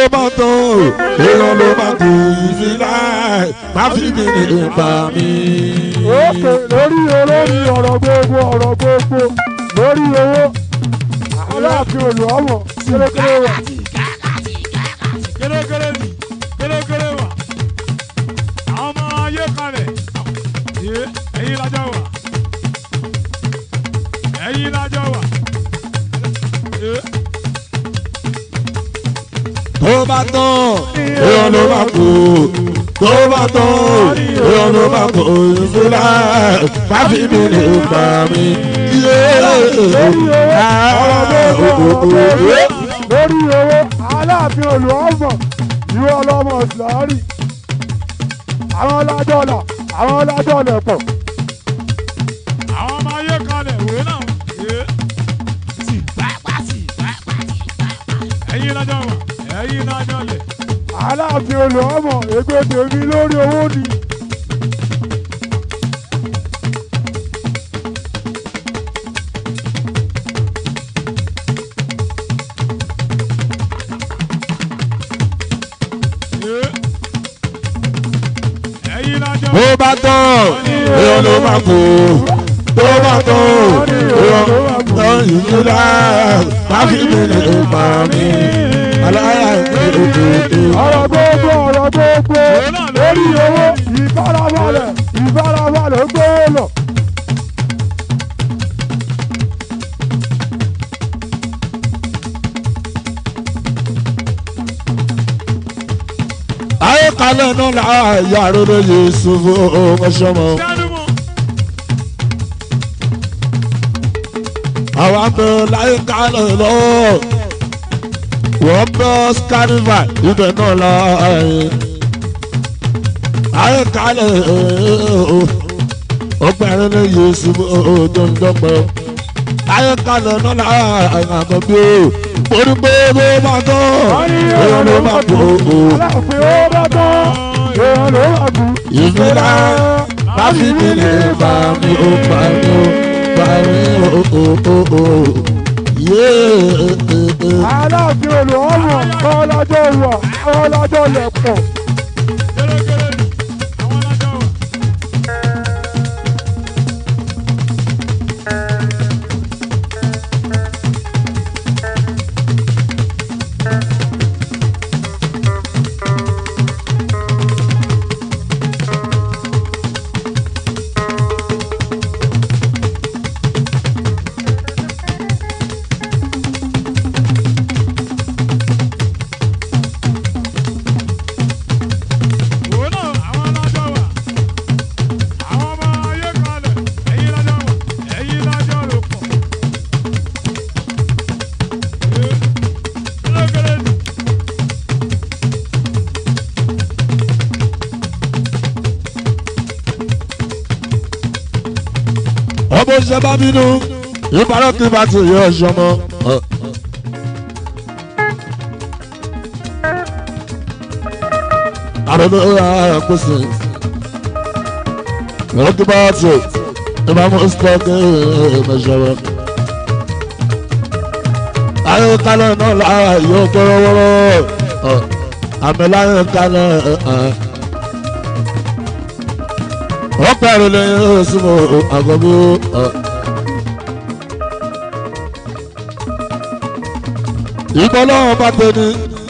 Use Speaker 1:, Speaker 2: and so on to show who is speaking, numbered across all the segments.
Speaker 1: bá tán èèyàn ló bá kú ìfìlà má fi mi nípa mi.
Speaker 2: òkè lórí olórí ọ̀rọ̀ gbogbo ọ̀rọ̀ gbogbo lórí owó aláàfin olùhọ́mọ̀ kérékéré wà.
Speaker 3: kérékéré ni kérékéré wà àwọn ọmọ ayé kalẹ̀ yé ẹ̀yin lájọ wà ẹ̀yin lájọ wà yé
Speaker 1: tó bá tán èèyàn ló bá kú tó bá tán èèyàn ló bá kú ìfìlà má fi mi nípa mi.
Speaker 2: lórí owó aláàfin olùhọ́mọ̀ ìwé ọlọ́mọ ìsìlárí àwọn lájọ́là àwọn lájọ́lẹ̀ pọ̀
Speaker 3: àwọn ọmọ ayé kalẹ̀ wé náà yé ẹ̀yin lájọ wà ẹ̀yin lájọ lẹ̀
Speaker 2: aláàfin olùhọ́mọ̀ ègbè tèmi lórí owó ni.
Speaker 3: yé ẹ̀yin lájọ
Speaker 1: tó bá tán èèyàn ló bá kú tó bá tán èèyàn ló bá kú ìfìlà má fi mi nípa mi. aláya ìgbèrè
Speaker 2: ọ̀rọ̀ gbogbo ọ̀rọ̀ gbogbo lórí owó ìfarabalẹ̀ ìfarabalẹ̀ gbówó lọ.
Speaker 1: ayé kalẹ̀ náà la yàrá lóye ṣubú ọmọṣọmọ.
Speaker 3: dánimọ̀
Speaker 1: àwọn abẹ láyé kalẹ̀ lọ. wọ́n bẹ́ skariva ibẹ̀ náà la ayé kalẹ̀ ọgbẹ́rin lóye ṣubú ọjọ́jọ́pẹ́. ayé kalẹ̀ náà la àgàbí o orí pé bó bá tán èèyàn ló bá kú o.
Speaker 2: aláàfin ó bá tán èèyàn ló wà kú.
Speaker 1: ìfúnra láti mi lè bá mi ó bá mi ó bá mi ó ó ó ó yéé.
Speaker 2: aláàfin olùhọ́mọ̀ kọ́lájọ́ wà kọ́lájọ́ lẹ̀ pọ̀.
Speaker 3: kérékéré ni àwọn lájọ wà. òun náà àwọn lájọ wà. àwọn ọmọ ayé kalẹ̀ ẹ̀yin lájọ wà ẹ̀yin lájọ ló pọ̀. yé kérékéré ni
Speaker 1: ọmọ iṣẹ́ bá bínú ìbára kí bá ti yọ ọṣọ mọ́. àrùn ọ̀hún àpèsè lọ́kì bá ti ìbámu stọ́ọ̀kì mẹ́sọ̀rọ̀. ayé kálẹ̀ náà lára yóò gbọ́rọ̀ wọ́rọ́ àmì láyé kálẹ̀ wọ́n pẹ̀lú lẹ́yìn oṣù àgọ́bí. ìbọn lọ́wọ́ bá tẹni.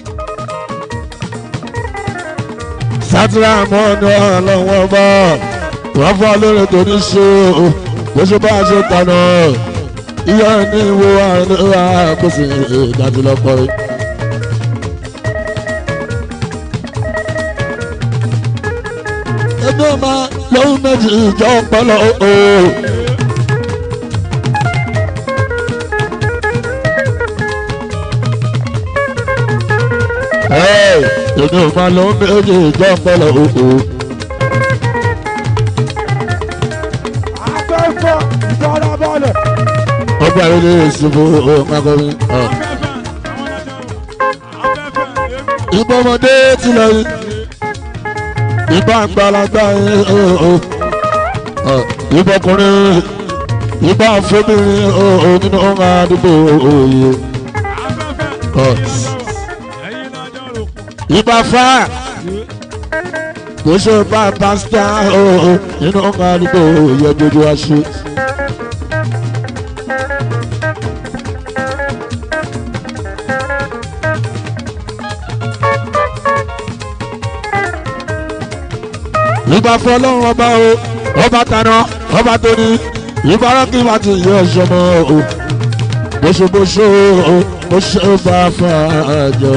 Speaker 1: sátìrà mọ́ ní ọlọ́wọ́ bá wọ́n fọ́ lórí tó ní ṣe o bó ṣe bá ṣe tànà ìyá ní ìwò àpèsè ìdájú lọ́pọ̀ yìí. ẹgbẹ́ ọmọ lóhùn méjì ìjọ ọpọlọ o. èmi ò máa lóhùn méjì ìjọ ọpọlọ o.
Speaker 2: afẹ́fẹ́ ìfarabalẹ̀
Speaker 1: ọgbà ilé ìṣubú ọmọkùnrin.
Speaker 3: afẹ́fẹ́ àwọn lájọ wà afẹ́fẹ́ èmi.
Speaker 1: ìbọn ọmọdé tilẹ̀ yìí ìbọn àgbàlagbà yìí ìbọn ọkùnrin ìbọn àfọmìrin nínú ọmọ àdúgbò òye.
Speaker 3: afẹ́fẹ́ ẹ̀yin lájọ wà ẹ̀yin lájọ ló
Speaker 1: ibà fà kò ṣe bá pásítà ooo nínú ọmọ àdúgbò yẹ dojú wa ṣe. ìgbà fún ọlọ́run ọba o ọba tàná ọba tó ní ìbárakí wa ti yẹ ọ̀ṣọ́mọ o bóṣobóṣo o ó ṣe bá fàájọ.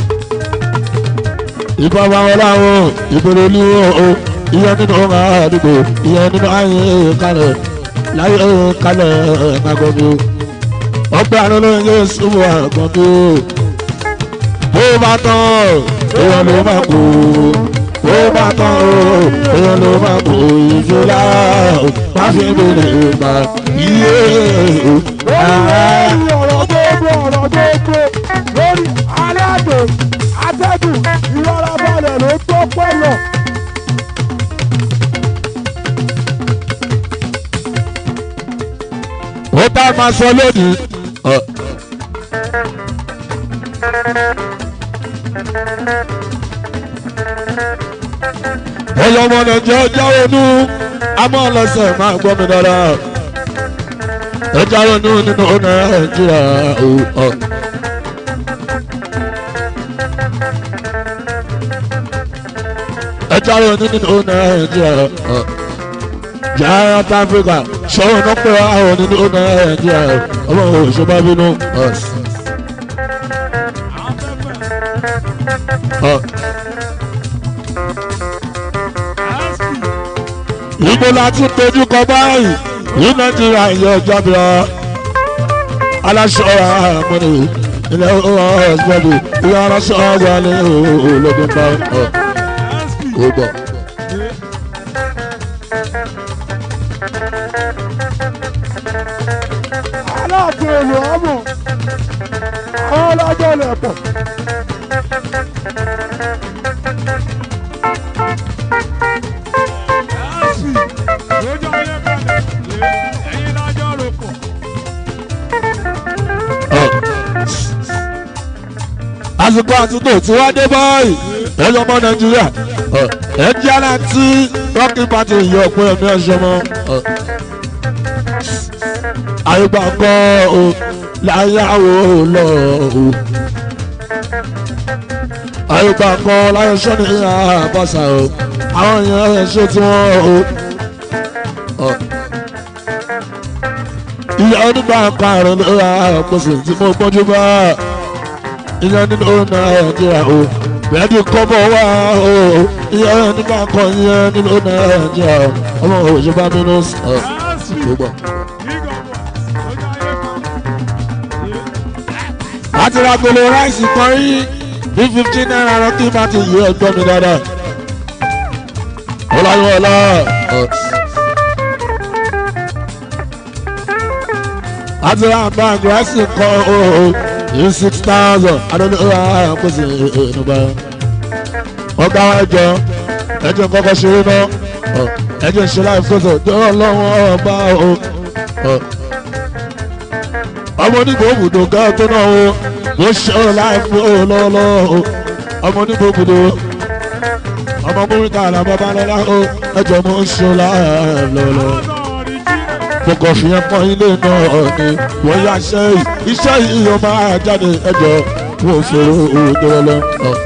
Speaker 1: ìbá wa wọn láwọn ìbèrè olúwo o ìyẹn nínú ọmọ àdúgbò ìyẹn nínú ayé kalẹ̀ láyé kalẹ̀ ẹ̀ẹ́dàgbọ́n mi o ọgbẹ́ àná ló ń yé súnmọ́ àgbọ̀n mi o bó bá tán èèyàn ló máa kú ó bá tán o èèyàn ló máa kó ìjọba o má fi bèrè ìgbà yíyé o.
Speaker 2: lórí ọ̀rọ̀ gbogbo ọ̀rọ̀ gbogbo lórí aláàbò atẹ́gùn ìrora balẹ̀ ló tó pẹ́ lọ.
Speaker 1: ó tá a máa sọ lónìí. ọ. ẹyọ ọmọ nàìjíríà jáwé nú amọ̀ ọlọ́sẹ̀ máa gbọ́ mi dáadáa. ẹ jáwé nú nínú nàìjíríà o. ọ. ẹ jáwé nú nínú nàìjíríà o. Giant Africa ṣọ́wọ́n náà pé àwọn nínú nàìjíríà ọmọ òṣèlú bínú. Ìgbó láti dojú kọ báyìí ní Nàìjíríà ìyẹn ọjọ́ bíọ́. Aláṣọ àmọ́ni ilẹ̀ ọ̀sibọ́dù ìyá aláṣọ àgbà ní ológun bá ó gbọ́.
Speaker 2: aláàfin olù ọmọ àwọn ọlọ́jọ́ lẹ̀ pọ̀.
Speaker 1: àsìkò àtúntò tí wọ́n dé báyìí ẹ̀yọ́ ọmọ nàìjíríà ẹ̀ jẹ́ ara tí rọ́kì pàtì yọ pé ẹ̀mí ẹ̀ṣọ́ mọ́ àyùbá kọ́ o láyàwó lọ o àyùbá kọ́ láyọ̀ sọ́ni àbọ̀sà o àwọn èèyàn ẹ̀ ṣe tí wọ́n o. ìyá onígbà karùn-ún ló ra àpòsí tí mo gbọ́njú bá ìyá nínú nàìjíríà o bẹ́ẹ̀ ni kọ́bọ̀ wá o ìyá onígbà kan ìyá nínú nàìjíríà o ọmọ òṣèlú bá mi lọ sí ọ. láti ra gbolo ráìsì kan rí ní fifteen naira lọ kí n bá ti yí ẹgbẹ́ mi dáadáa. ọláyọ̀ọ́lá. láti ra bag ráìsì kan ooo ní six thousand adọ́ni ó wà kóso ìnùbà. ọgbà ẹjọ ẹjọ kọ́kọ́ ṣeré náà ẹjọ ṣe láì kóso dọ́rọ̀ lọ́wọ́ ọba o ọmọ onígbò òbùdó gan tó náà o mo ṣe ọ láì fún ọ lọ́wọ́lọ́wọ́ o ọmọ onígbò òbùdó ọmọ múrítà àlàbọ̀ balẹ̀lá o ẹjọ́ mo ń ṣe ọ láì lọ́wọ́lọ́wọ́ mo kàn fi yẹn pọ́n ilé náà ni wọ́n yá iṣẹ́ yìí iṣẹ́ yìí yóò máa jáde ẹjọ́ mo fèrè owó dọ́rọ́ lọ.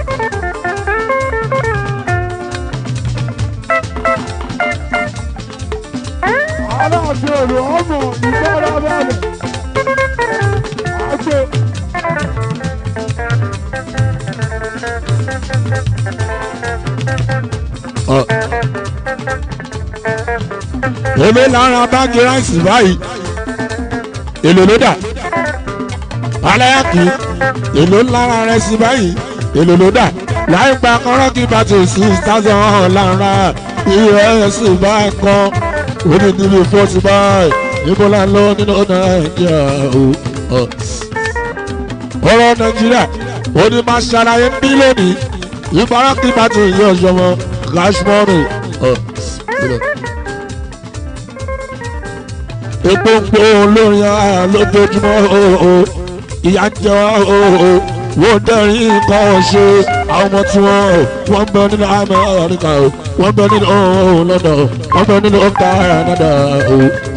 Speaker 2: aláàfin olù ọmọ ìgbọ́ra balẹ̀. àgbẹ̀
Speaker 1: èmi lára báàgì ráìsì báyìí èlò ló dà aláyàkì èlò lára rẹ sí báyìí èlò ló dà láì gba kọ́rọ́kì bàtì six thousand lára ìrẹsì báyìí kan orí níbi forty báyìí níbo la lọ nínú nàìjíríà o ọ̀rọ̀ nàìjíríà ó ní máa ṣàlàyé ń bí lónìí ìbárakì bàtì yìí ọ̀ṣọ́ mọ́ cash money epo ń pò lórí ara lójoojúmọ́ ooo ìyá ń jẹ wá ooo wọ́n dẹ́rìn nǹkan ṣe àwọn ọmọ tí wọ́n wọ́n bẹ nínú amẹ́ríkà o wọ́n bẹ nínú london o wọ́n bẹ nínú canada o.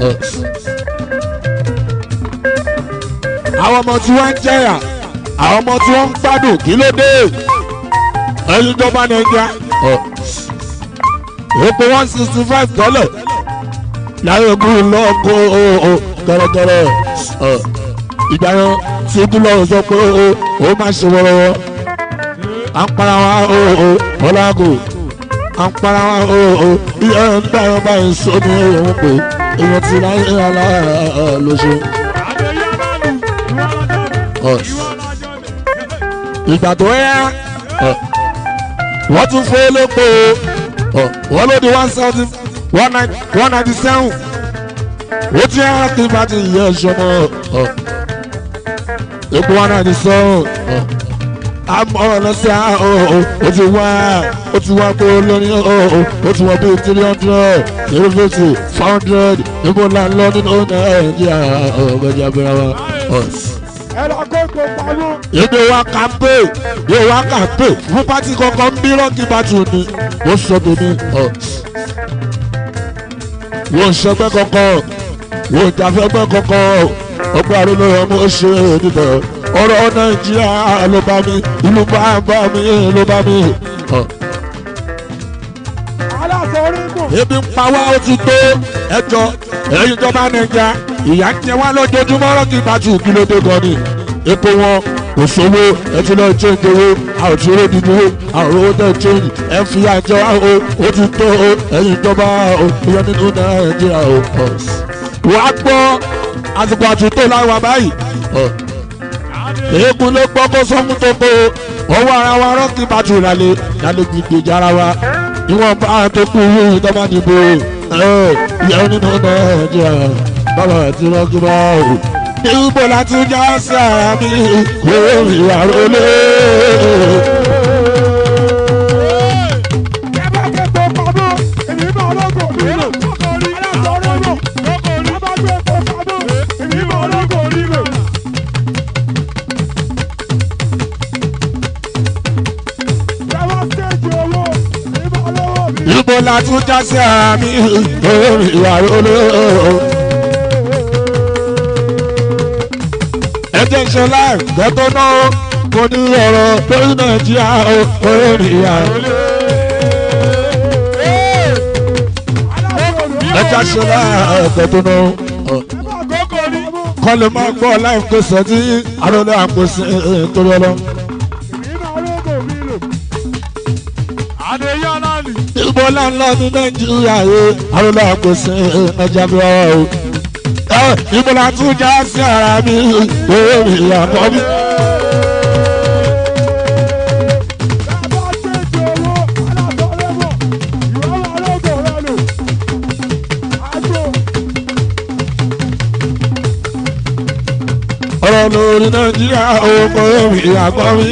Speaker 1: àwọn ọmọ tí wọ́n ń jẹ̀yà àwọn ọmọ tí wọ́n ń gbádùn kí ló dé ẹyin ìjọba nàìjíríà epo one sixty five dollar láyé kú lọ́kọ́ gẹ́rẹ́gẹ́rẹ́ ìgbà yẹn tí búlọ̀ sọ pé ó máa ṣe wọ́rọ́wọ́ à ń para wa ọlágò à ń para wa iye ń gbà yẹn báyìí sómi òun pé èèyàn ti láyé alára lóṣù. ìgbà tó yá wọ́n tún fún elépo wọ́n ló di one seventy one ninety seven ó ti yára kí bá ti yẹ ẹ̀ṣọ́ mọ́ epo one ninety seven àmọ́ lọ́sẹ̀ ó ti wá ó ti wá pé olórí ó ti wá bíi three hundred three fifty four hundred níbo la ń lọ nínú nàìjíríà ọ̀gbẹ́jà bẹ̀rẹ̀ wa.
Speaker 2: ẹ̀rọ kókò pamọ́.
Speaker 1: èdè wa kàmpé èdè wa kàmpé fún pátì kankan ń bí rọ́ọ̀kì bàtù ni ó sọ tèmi wọ́n ṣẹgbẹ́ kankan wọ́n jàfẹ́gbẹ́ kankan ọgbà àrùnú ọmọ ṣe níbẹ̀ ọ̀rọ̀ nàìjíríà ló bá mi ìlú bá bá mi ló bá mi.
Speaker 2: aláṣọ orígun.
Speaker 1: ebi ń pa wá ó ti tó ẹjọ́ ẹ̀yin ìjọba nàìjíríà ìyá ń jẹ wá lójoojúmọ́ rọ́ọ̀kì bàtù kí ló dé gan ni epo wọn kò sówó ẹ ti lọ change owó a ò ti ró dìbò a ò rówó tẹ change ẹ fi àjọ wa o ó ti tó o ẹ̀yin ìjọba o ìyá nínú nàìjíríà o. wàá gbọ́ àsìkò àtúntò láwa báyìí èébú ló gbọ́ kó sọ́mú tó kó ọwọ́ ara wa rọ́ọ̀kì bàtù lálẹ́ lálẹ́ gbìgbèjì ara wa ìwọ̀n bá tó kú ìjọba nìbò ìyá nínú nàìjíríà bàbá àti rọ́ọ̀kì bá o ìbò láti já sí ara mi kó ìwà rólé.
Speaker 2: ẹ bá kẹ́kọ̀ọ́ pamọ́ èmi bá ọlọ́gọ̀ mi lò. aláṣọ orígun. ẹ bá kẹ́kọ̀ọ́ pamọ́ èmi bá ọlọ́gọ̀ mi lò. ẹ bá stéèjì owó èmi bá ọlọ́wọ́ mi lò.
Speaker 1: ìbò láti já sí ara mi kó ìwà rólé. ẹjẹ ìṣẹlẹ gbẹtọ náà kò ní ọrọ lórí nàìjíríà ó orí ìyá ẹjẹ ìṣẹlẹ gbẹtọ náà kọlẹ máa gbọ láì pèsè tí arọlẹ àpèsè torí ọlọ. ìbò láńlá ní nàìjíríà yé arọlẹ àpèsè ẹjẹ bí wọn o ìbò láti já sí ara mi orí ìyá kọ́ mi. ọ̀rọ̀ lórí nàìjíríà owó omi àgbọ̀ mi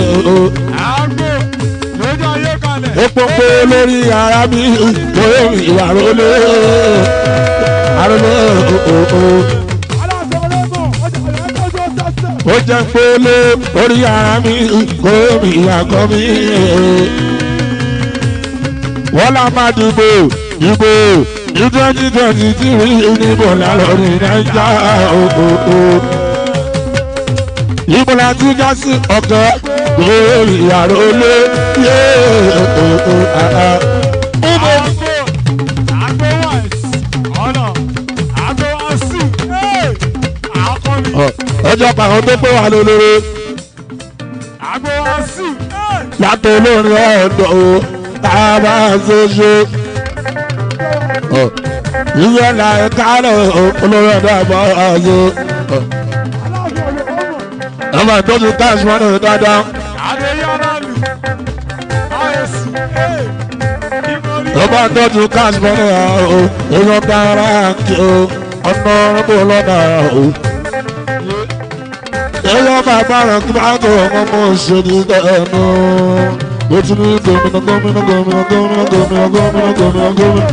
Speaker 1: epo pé lórí ara mi omi ìwà rólé arólé ó jẹ́ pé lórí ara mi omi àgbọ̀ mi wọ́n lá máa dìbò dìbò ní twenty twenty three níbo lálọ́rí nàìjíríà ìbò láti já sí ọ̀gá lórí àrólé yé ìbò. ọjọ́ pàrọ̀ tó pé wà lólórí látọ̀ olórin ọ̀dọ̀ o tàbá ṣoṣo. ìyẹn là ń kárọ̀ olórin ọ̀dọ̀ àbọ̀ ọ̀ṣọ́. ẹ máa tọ́jú táàsì wọn náà dáadáa. ẹ máa tọ́jú táàsì wọn náà o èèyàn dára kí o ọ̀nà ọ̀rọ̀ lọ́dà o. èèyàn bàbá rẹ̀ kí bá tó ọmọ mọ̀ ṣe ní ẹnu. mo ti ní gómìnà gómìnà gómìnà gómìnà gómìnà gómìnà gómìnà gómìnà.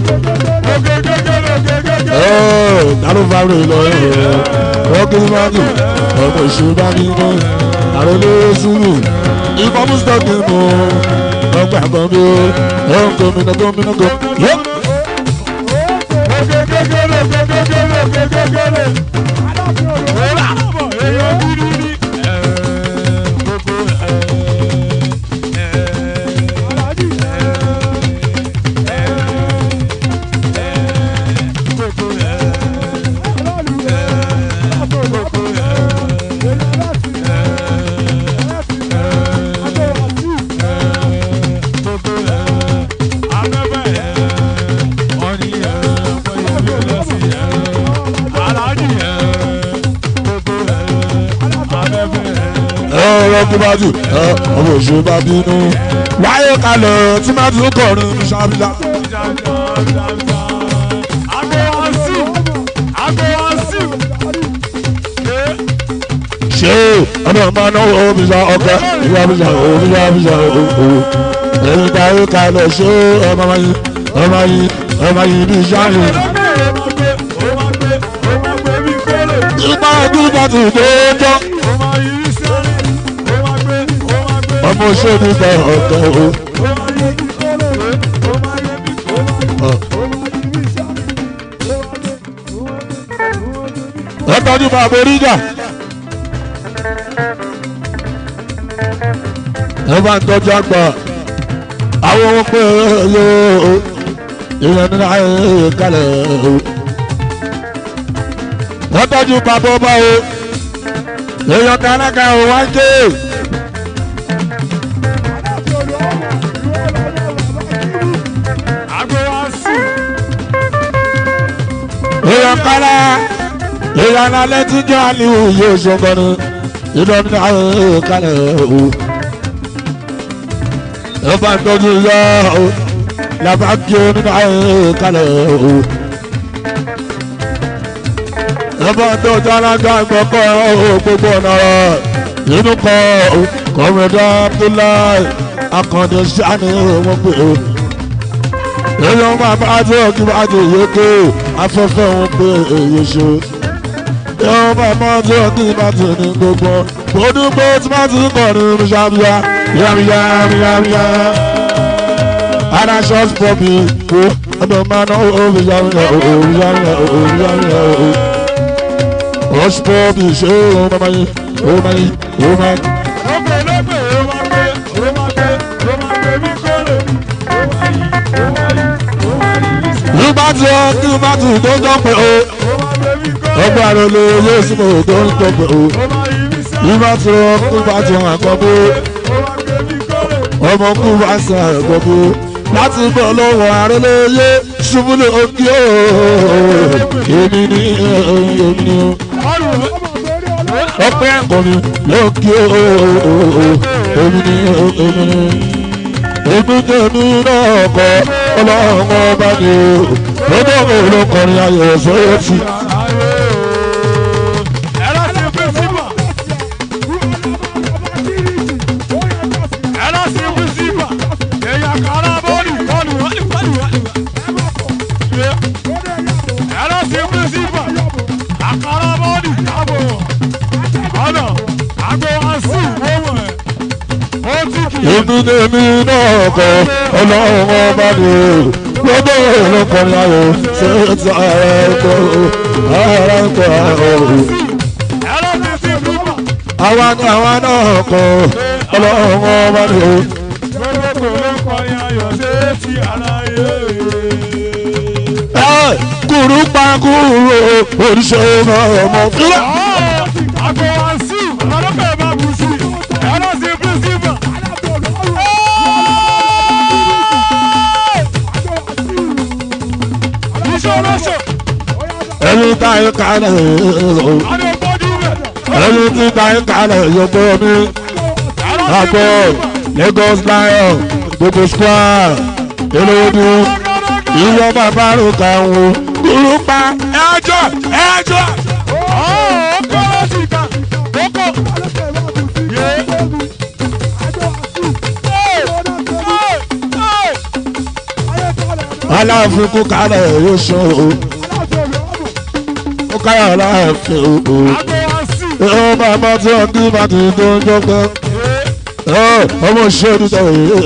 Speaker 1: Ẹ́ẹ̀ dáró fáwọn èèyàn rẹ̀ rọ́ọ̀kì máàkì ọmọ ìṣèlú bá ní iná àròlé sùúrù ìbọn mustapha mú ọgbà kan bí ó ń gómìnà gómìnà gómìnà. ọ̀rọ̀ kí bá jù ọmọ òṣù bá bínú wáyé kalẹ̀ tí má tún kọrin ṣábílá. ṣé ọmọ ọmọ náwó omi sa ọkọ ìwà mi sa omi sa mi sa owó ẹ̀yin táyé kalẹ̀ ṣé ọmọ yìí ọmọ yìí ọmọ yìí bí sáyẹn. ìgbà ọdún bá ti dé tán ọmọ òṣèlú bá ọ̀tọ̀ o. ẹ tọ́jú bàbá oríjà. ẹ bá ń tọ́jú àgbà àwọn ohun pé yóò ìyẹn nínú ayé kalẹ̀ o. ẹ tọ́jú bàbá ọba o. èèyàn kánákà ò wá ń ké. èèyàn kára èèyàn alẹ́ tí jẹ́ àlìhù yóò ṣọgbọ́n ìdán ní ayé kalẹ̀ o. ẹ bá ń tọ́jú yọ o làbá kí o nínú ayé kalẹ̀ o. ẹ bá ń tọ́jú alága ìgbọ́kọ̀ o gbogbo ọ̀nà rẹ̀ inú kọ kọ́mẹ́dá abdullahi akànnì sani wọn pè o. èèyàn máa bá tó kí bá tó yéké afẹ́fẹ́ wọn pé èyí ṣe. èèyàn máa bá tó kí bá tó ní gbogbo gbódúgbò tí wọ́n ti kọ̀ ní ṣàbíyá yàmíyá yàmíyá. ara ṣọ́ọ̀ṣì pọ̀ mi kó ọdún máa ná òbí yàmíyá òbí yàmíyá òbí yàmíyá òbí. ṣọ́ọ̀ṣì pọ̀ mi ṣé òun máa yí òun máa yí òun máa yí. nígbà tí ó kí bá tù tó jọ pé o ọgbà rẹ lè yé sí mo tó ń tó pé o nígbà tí ó kí bá tù hàn kọ́ bó ọmọ kú bá sàn hàn kọ́ bó láti bọ̀ lọ́wọ́ ààrẹ lè yé ṣubú lè òkè o èmi ní èmi ní ọpẹ́ ẹ̀kọ́ni lókè o èmi ní èmi ní èmi tẹ̀mí náà kọ́ ọlọ́run ọba ni o lọ́dọ̀ mi ló kọrin ayọ̀ sóyè tí. Ibi tèmi náà kọ ọlọ́run ọba ni o lọ́dọ̀ mi ló kọrin ayọ̀ sóyè tí ara ẹ̀kọ́ ara ẹ̀kọ́ ọ̀hún. Àwa ni àwa náà kọ ọlọ́run ọba ni o. Ẹ kúrú pa kúrú oríṣẹ́ ọmọ ọmọ fúlẹ̀. Ẹni tá a kalẹ̀ o. Ẹni tí tá a kalẹ̀ yọ̀bọ̀ mi. Àgọ́ Lagos Lion gbogbo square olóòdù ìwọ bàbá rò káwọn kúrú pa ẹjọ́ ẹjọ́. aláàfin kú kalẹ̀ yóò sọ o ó káyọ̀ aláàfin o o ó bàbá tí wọ́n kí bá ti tó ń jọ́gbẹ́ ọmọ ṣẹ́ni tó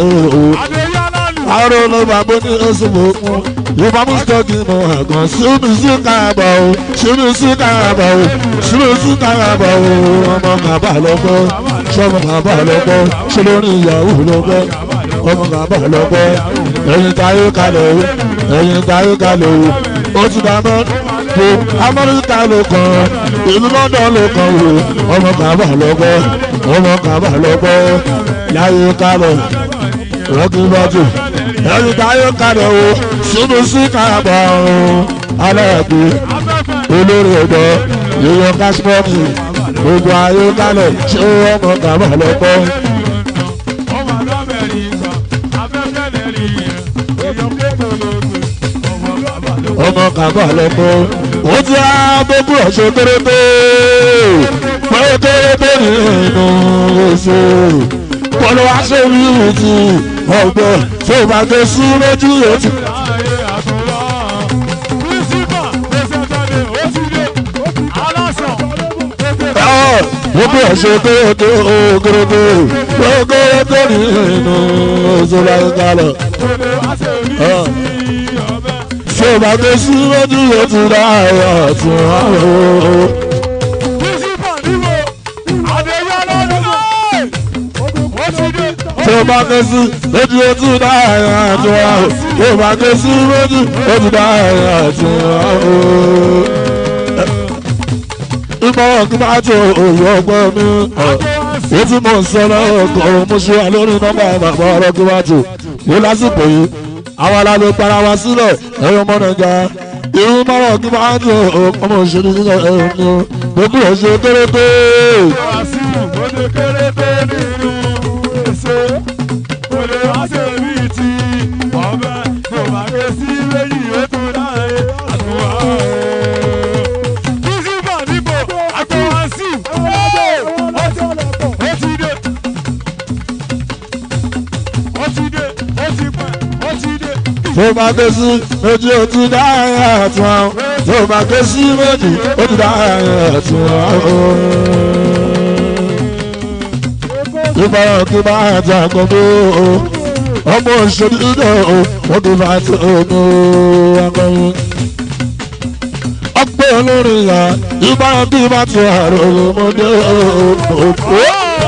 Speaker 1: àrò ló bá bó ní oṣù mọ̀ fún ìbá mú sọ́ọ̀kì mọ̀ àgàn síbi sí káàbọ̀ o síbi sí káàbọ̀ o síbi sí káàbọ̀ o ọmọ kàbà lọ́gbọ́ sọmọ kàbà lọ́gbọ́ ṣe lórí ìyàwó lọ́gbọ́ ọmọ kàbà lọ́gbọ́ ẹ̀yin táyé kalẹ̀ o ẹ̀yin táyé kalẹ̀ o ó ti dáná po amẹ́ríkà ló kàn ìlú london ló kàn o ọmọ kàbà lọ́gbọ́ ọmọ kàbà lọ́gbọ́ láyé kalẹ̀ rọ́kì bọ́tù ẹni táyé kalẹ̀ o sínú sí káàbọ̀ ọ̀hún aláàbí olórí ọ̀dọ́ yíyan kásímọ́ọ̀tì gbogbo ayé kalẹ̀ ṣé ọmọ kàbà lọ́gbọ́. ọmọ kàbà lọ́gbọ́ ó ti á gbogbo ọ̀ṣọ́ kérété pé kérété nínú oṣù kọlu wá sórí ìrètí ọgbọ tó bá gbé sí lójú ètò. gbogbo ẹ̀ṣẹ̀ tó tó ogorogo gbogbo nínú òṣèlú àgbàlọ̀. tó bá gbé sí lójú ètò láàárọ̀ tún àwọn. tó bá ké sí lójú ojú dáhà àti wá o tó bá ké sí lójú ojú dáhà àti wá o. ìmọ̀ràn kí máa tó òye ọgbọ́n mi ó tí mò ń sọ lọ́wọ́ kọ́ mo ṣe wà lórí nọ́mbà bàbá ọ̀rọ̀ kí máa tó wọ́n lásìkò yìí àwọn aláàlú para wa sílẹ̀ ẹ̀rọ ọmọ nàìjà irú mọ́rọ̀ kí máa tó ọmọ òṣèlú nílẹ̀ ẹ̀rọ ni gbogbo ọ̀ṣẹ́ kérété. tó bá ké sí méjì ó ti dá ẹ̀yà tún àwọn tó bá ké sí méjì ó ti dá ẹ̀yà tún àwọn. ìbára kí bá ẹ̀jẹ̀ àgbọ̀gbọ̀ ọmọ òṣèlú ìdè o wọ́n kì í bá tó omi akọrin. ọgbẹ́ olórin yà ìbára kí bá ti àrò ọmọdé òkú.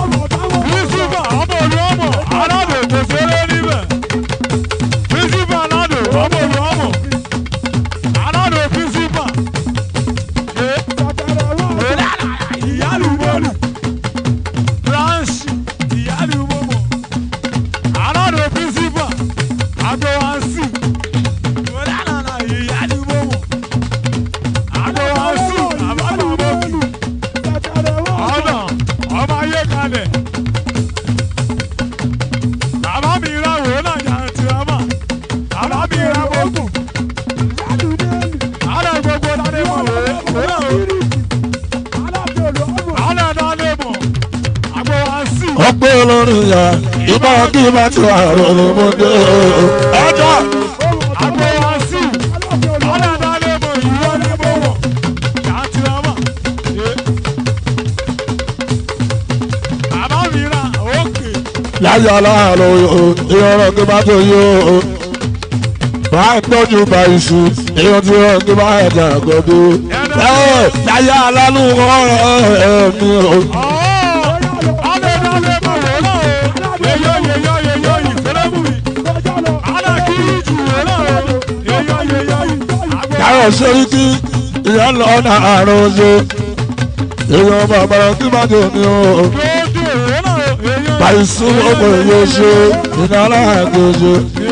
Speaker 1: ọgbẹ́ olórin yà ìbá kí bá ti àrò ọmọdé ọjọ́. láyé aláàlọ́ ìrọ̀rọ̀ kí bá tó yó bá ń tọ́jú bá iṣu èèyàn tí wọ́n kí bá ẹ̀dá àgọ́dú. láyé alálù ọ̀rọ̀ ẹ̀mí o. Yàrá sẹ́ríkì ìyá lọ ọ̀nà àrùn oṣù. Èèyàn bàbá kí má dé ní o. Bàìsú ọmọ èyí oṣù iná aláàgbé oṣù.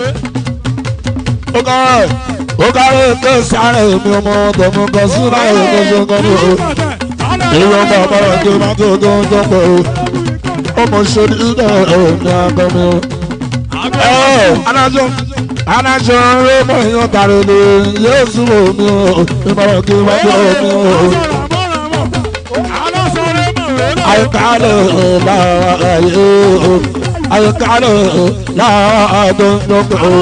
Speaker 1: Ó kárẹ̀ ó kárẹ̀ ké sáré mi ọmọ tọmọ kan sí láyé tó ṣe kọ́ ní o. Èèyàn bàbá kí má dé tó ń tọ́pọ̀ o. Ọmọ ṣe ní ìdá ẹ̀mí akọ́mi o. Ẹ adájọ́ adájọ́ rẹ mọ̀ èèyàn tààrẹ lè yóò súnmọ́ mi o. Ìbára kí má dé omi o. Àyíkálẹ̀ láàyè o. Àyíkálẹ̀ láàdó lọ́pọ̀ o.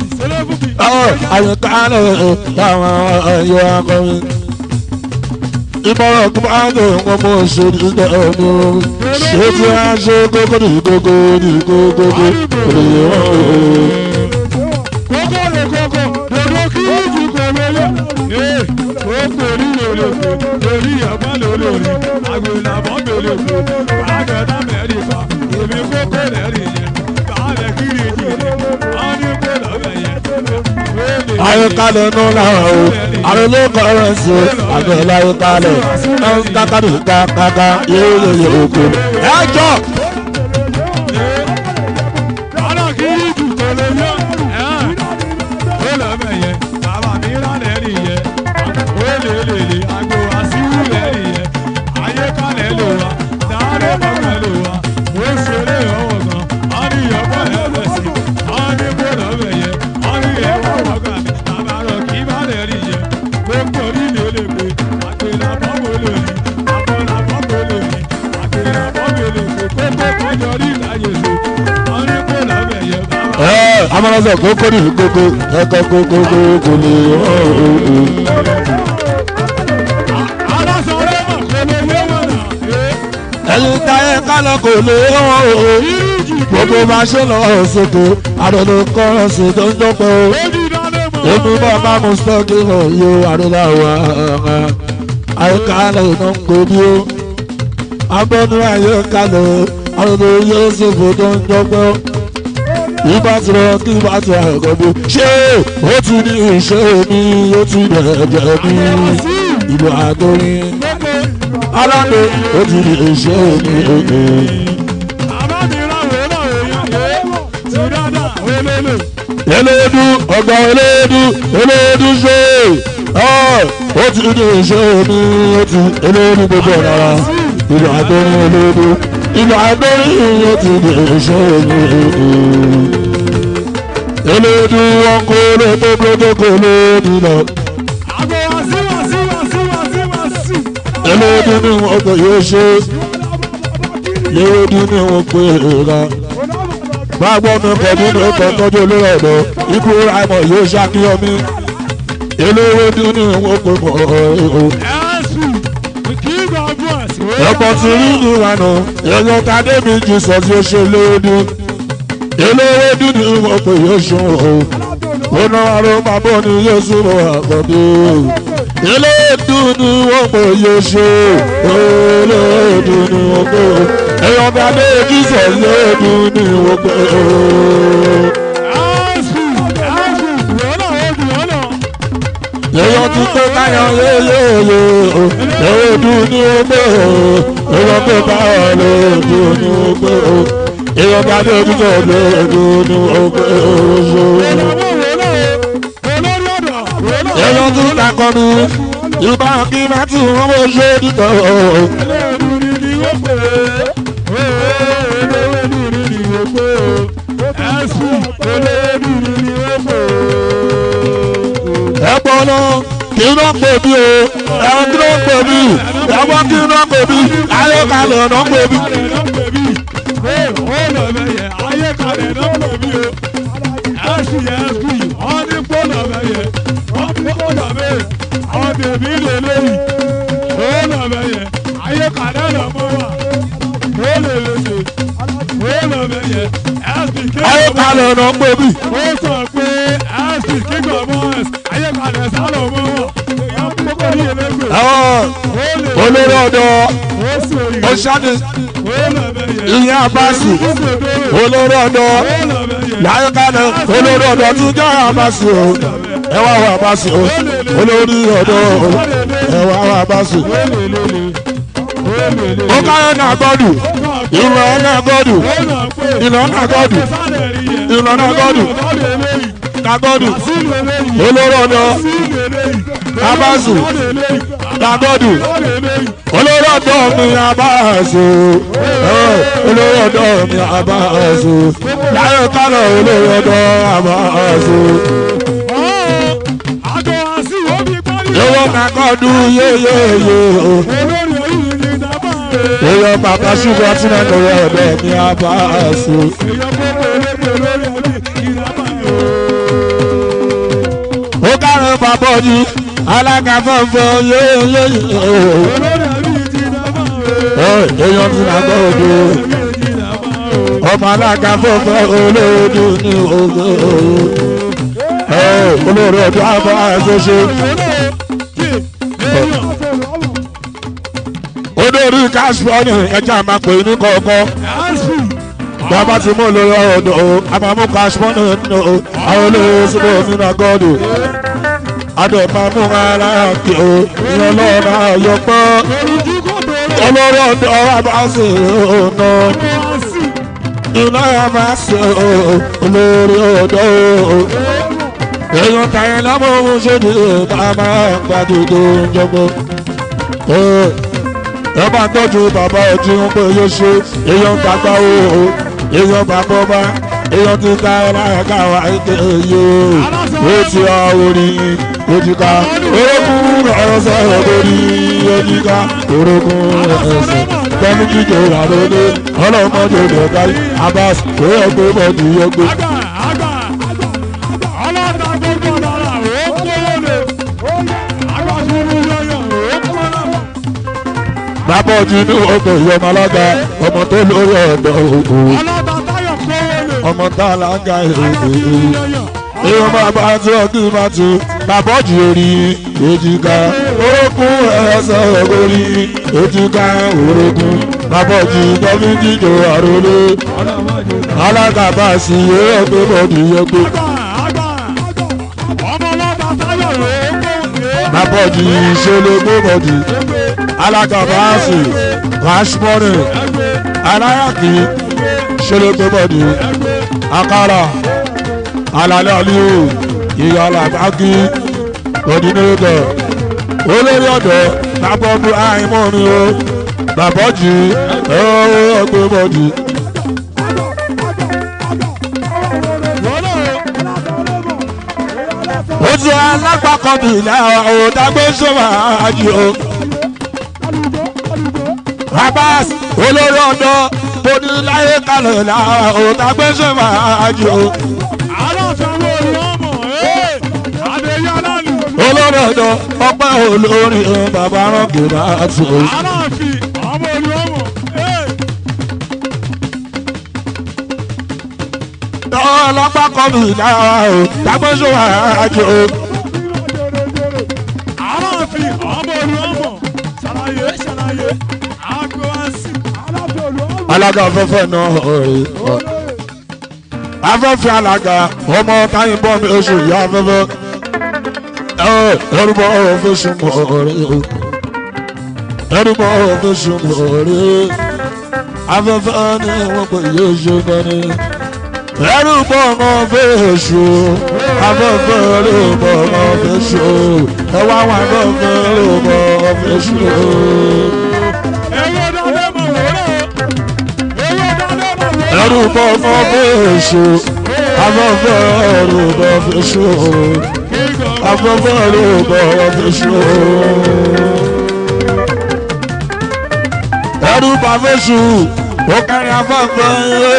Speaker 1: Àyíkálẹ̀ láwọn ẹ̀yọ akọrin. ìmọ̀ràn kí máa ń lò wọ́n mú òṣèlú ní ọ̀nà ṣé tí a ṣe kókó ní kókó ní kókó ní kókó ní
Speaker 3: kókó lè kókó dodo kí ìjì kò lélẹ̀. ee kókó rí lòlòkè lórí ẹ̀gbọ́n lòlòrì àgbélàbọ̀ lòlòkè àgẹ̀dá mẹ́rìnká èmi kókó lẹ́rìn yẹn bàálẹ̀ kiri jìnnì wọ́n ní kó lọ́bẹ̀ yẹn.
Speaker 1: ayọ̀kálẹ̀ nù lára o àwọn olóòkọ̀ rẹ̀ sí àgbẹ̀ láyọ̀kálẹ̀ ẹ̀ ń kákàdé kákáká yéyéyé oko ẹjọ́
Speaker 3: Ọ̀nà kiri jù kò lè yọ. Ó lọ́bẹ̀ yẹn bàbá mi rà lẹ́rìn yẹn ó lè lè lè àgbo àṣìwò lẹ́rìn yẹn ayé kalẹ̀ lò wá dáadé bọ́kẹ̀ lò wá ó ṣeré ọwọ́ gan ọ́ ní ìyọ̀pọ̀ ẹ̀rọ sí ọ́ ní kó lọ́bẹ̀ yẹn ọ́ ní ẹ̀wọ̀ bọ́kà mi bàbá rọ̀ kí bá lẹ́rìn yẹn gbogbo orí mi ò lè pè àgbélà bọ́kọ̀ lò ní àbọ̀là bọ́kọ̀ lò ní àgbélà bọ́kọ̀ lò ní kókó kọjọ rí ìdáyé sí ọ́ ní kó lọ́bẹ̀ yẹn bàbá.
Speaker 1: ẹ̀ amọ̀lọ́sẹ̀ kókó ní kókó ẹ̀kọ́ kókó kókó ní
Speaker 3: alásọ̀rọ̀ mọ̀ kò lè yé wọn nà.
Speaker 1: ẹ̀yin táyé kálọ̀ kò lè wọ́n o gbogbo máa ṣe lọ sókè àdùnnú kọ́rọ̀ sí tó ń dọ́pẹ́ o
Speaker 3: Ojú dáná mọ̀.
Speaker 1: èmi bá bá mo sọ́ọ́kì hàn yóò àdúrà wà àyíkálẹ̀ iná ń gbòbí o agbọ́nú àyíkálẹ̀ àdùnnú yóò ṣòfò tó ń dọ́pẹ́ o ìbá ti rọ kí ìbá ti rà ẹ̀kọ́ bí ṣé ó ti ní ìṣe mi ó ti dẹ̀ẹ̀dẹ̀ mi ìlú àtòrin aláǹdè ó ti ní ìṣe mi
Speaker 3: Bàbá mi ráwọ̀ náà èèyàn yé. Ti dáadáa olólè.
Speaker 1: eléèdú ọgbà eléèdú eléèdú ṣe ọ ó ti ní ìṣe mi ó ti eléèdú gbogbo rárá ìlú àtòrin eléèdú ìlú àtòrin ó ti ní ìṣe mi eléèdú wọn kó lè tó gbogbo kó lè dìlọ.
Speaker 3: Àgbo wá sí wá sí wá sí wá sí wá sí.
Speaker 1: eléèdú ni wọn kò yóò ṣe eléèdú ni wọn pè é ra máa gbọ́ mi pẹ̀lú ní ọkọ̀ tọ́jú olórí ọ̀dọ́ ikú àìmọ̀ yóò ṣàkíyàn mi eléèdú ni wọn pè mọ́ ọ̀hún.
Speaker 3: Ẹ̀sùn kí gbàgbọ́ ẹ̀sìn.
Speaker 1: ẹ̀pọ̀ tí rí ní ìlànà èèyàn tàdé mi jù sọ tí ó ṣe eléèdú eléèdú ni wọn pè yóò ṣe ọ̀hún. ó ná aró bàbá ni yóò súnmọ́ àkọ́bí eléèdú ni wọ́n pè yóò ṣe eléèdú ni wọ́n pè èèyàn tàdé jù sọ eléèdú ni wọ́n pè
Speaker 3: Ẹ̀sùn ẹ̀sùn wọ́nà ojú wọ́nà.
Speaker 1: èèyàn ti tó káyọ̀ yéyéyé eléèdú ni wọ́n pè èèyàn tó bá eléèdú ni wọ́n pè èèyàn tàdé jù sọ eléèdú ni wọ́n pè
Speaker 3: Wọ́nà wọ́nà olórí ọ̀dọ̀ wọ́nà.
Speaker 1: èèyàn tún takọni ìbá kí má tún wọ́n bó ṣe dìtọ̀
Speaker 3: Eléèdú ni ni wọ́n pè é. Eléèdú ni ni wọ́n pè é. Ẹ̀sùn eléèdú ni ni wọ́n pè é.
Speaker 1: ẹ̀pọ̀ náà kí n náà pè mí o ẹ̀wọ̀n kí n náà pè mí ẹ̀wọ̀n kí n náà pè mí ayékalẹ̀ náà pè mí. ayékalẹ̀ náà pè mí.
Speaker 3: ó sọ pé ẹ́sì kíkọ̀ mọ́ ayékalẹ̀ sálọ̀ mọ́ wà èèyàn kókó ní ẹlẹ́gbẹ̀ẹ́
Speaker 1: ẹ̀wọ̀n olórí ọ̀dọ́
Speaker 3: ó sì rí
Speaker 1: ó ṣáde
Speaker 3: ó lọ́bẹ̀ yẹn
Speaker 1: ìyẹn abasi olórí ọ̀dọ́ láyékalẹ̀ olórí ọ̀dọ́ tún jẹ́ abasi o ẹ̀wọ̀n àwọn abasi o olórí ọ̀dọ́ ẹ̀wọ̀n àwọn abasi. ó káyọ̀ náà gbọ́dù ìwọ̀n ẹ̀ náà gbọ́dù ìlọ náà gbọ́dù ìlọ náà gbọ́dù kagọ́dù olórí ọ̀dọ́ abasi kagọ́dù olórí ọ̀dọ́ mi abasi olórí ọ̀dọ́ mi abasi láyé kálọ̀ olórí ọ̀dọ́ abasi.
Speaker 3: àjọ àṣì omi parí.
Speaker 1: owó kakọ́dù yéyéyé o.
Speaker 3: olórí orí ni dábàá rẹ̀.
Speaker 1: èèyàn bàbá ṣùgbọ́n tí wọ́n lọ́wọ́ ọ̀dọ́ mi abasi.
Speaker 3: èèyàn kókó olórí olórí orí ni dábàá rẹ̀.
Speaker 1: ó kárẹ̀ bá bọ́jú alága fọ́fọ́ yéyé èèyàn ti nà gbọ́ òdo ọmọ alága fọ́fọ́ olóòdù ní ògbó olóòdù ọdún àbọ̀ àṣẹṣe olórí káṣípọ̀nì ẹja máa pè ní kọ̀ọ̀kan bàbá ti mú olórí ọ̀dọ̀ o àmàmú káṣípọ̀nì nínú o àwọn olórí síbò nínú agọ́dù adọ̀ máa mú ara kí o ìyẹn lọ́ọ̀nà àyọ̀pọ̀ olórí ọ̀dọ̀ àbáṣe ọ̀nà iná àbáṣe olórí ọ̀dọ̀ èèyàn tàyẹ̀ lámọ̀ ohun ṣe ní bàbá gbàdúgbò jọgbọ́ ẹ bá tọ́jú bàbá ojú ń pé yóò ṣe èèyàn gbàgbá o èèyàn bàbá ọba èèyàn ti ká ẹlẹ́ka wa ike yó ó ti ọ orí ojúká orókùn ẹsẹ̀ lórí ojúká orókùn ẹsẹ̀ pẹ̀lú jíjẹ ìrànlọ́dẹ ọlọ́mọdé lọ́gá abas kò yẹ pé bọ́ọ̀dù yẹ pé. bàbá ojú ní ọgbọ̀n ìyọmọ alága ọmọ tó lórí ọ̀dọ̀ òkú ọmọ tá a lága èrè èèyàn bàbá tí ọdún bá tu bàbá ojú orí èjìká orókùn ẹsẹ̀ orí èjìká orókùn bàbá ojú tọ́bí jíjọ àròlé alága bá a sì yé ẹgbẹ́ bọ́ọ̀dù yẹ pé. bàbá ojú ìṣẹ̀lẹ̀ gbé bọ́ọ̀dù alága bá a sì rashmoni aláyàkí ìṣẹ̀lẹ̀ gbé bọ́ọ̀dù akara alalẹ́ aliyu ìyá alábàákí òdìnnìkọ̀ olórí ọ̀dọ́ lábọ́ọ̀bù àìmọ́ni o bàbá jù ẹ ọgbẹ́ bọ́ọ̀dù. ó ti alágbàkọ́ mi náà ò dágbé sọ́mà ájì o. Abbas olórí ọ̀dọ́ mo ní láyé kalẹ̀ náà ò dágbé sọ́mà ájì o. olórí ọ̀dọ́ ọpẹ́ olórí bàbá ránkì náà tó. ọlọ́pàá kọ́ mi náà ò dágbé sọ́mà ájì o. alága afẹ́fẹ́ náà ọ̀rẹ́ afẹ́fẹ́ alága ọmọ táyìn bọ́ mi oṣù ìyá afẹ́fẹ́ ẹrúbọ ọ̀fẹ́ sùnmọ̀ ọ̀rẹ́ ẹrúbọ ọ̀fẹ́ sùnmọ̀ ọ̀rẹ́ afẹ́fẹ́ ni wọ́n pè yé ṣe fẹ́ni ẹrúbọ ọ̀fẹ́ ṣù afẹ́fẹ́ ẹrúbọ ọ̀fẹ́ ṣù ẹwà wọn afẹ́fẹ́ ẹrúbọ ọ̀fẹ́ ṣù ẹrù bọ́ ọmọ fèsù afẹ́fẹ́ ẹrù bọ́ fèsù afẹ́fẹ́ ẹrù bọ́ fèsù ẹrù bọ́ fèsù ó kárí afẹ́fẹ́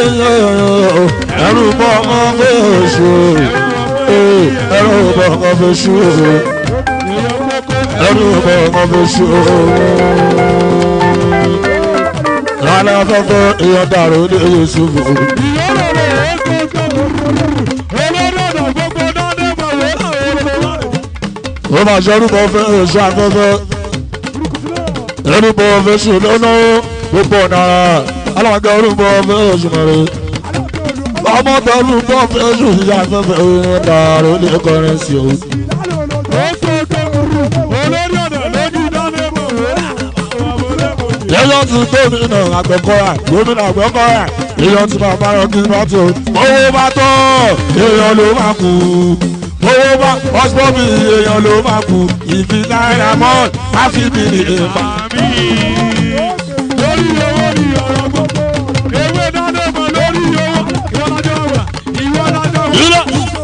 Speaker 1: ẹrù bọ́ ọmọ fèsù ẹrù bọ́ ọmọ fèsù ẹrù bọ́ ọmọ fèsù rárá fẹ́fẹ́ èèyàn dàrú ní yusufu. ó máa ṣe orúkọ fẹ́ èso afẹ́fẹ́ orúkọ fẹ́ sùn lọ́nà gbogbo ọ̀nà alága orúkọ fẹ́ oṣù mẹ́rin ọmọ tó orúkọ fẹ́ sùn sí afẹ́fẹ́ èèyàn dàrú ní kọrin sí o. èèyàn ti gómìnà àgbẹ̀kọ́ra gómìnà àgbẹ̀kọ́ra èèyàn ti bàbá rẹ̀ kí n bá tó owó bá tọ́ èèyàn ló máa kú owó bá ọ̀sibọ́bì èèyàn ló máa kú ìfi náírà mọ́ káfí mi ní ìfà.
Speaker 3: lórí owó ni ọ̀rọ̀ gbogbo ewé dáná mọ̀ lórí owó ìwọ lájọ́ wà ìwọ lájọ́ wà.
Speaker 1: Ilé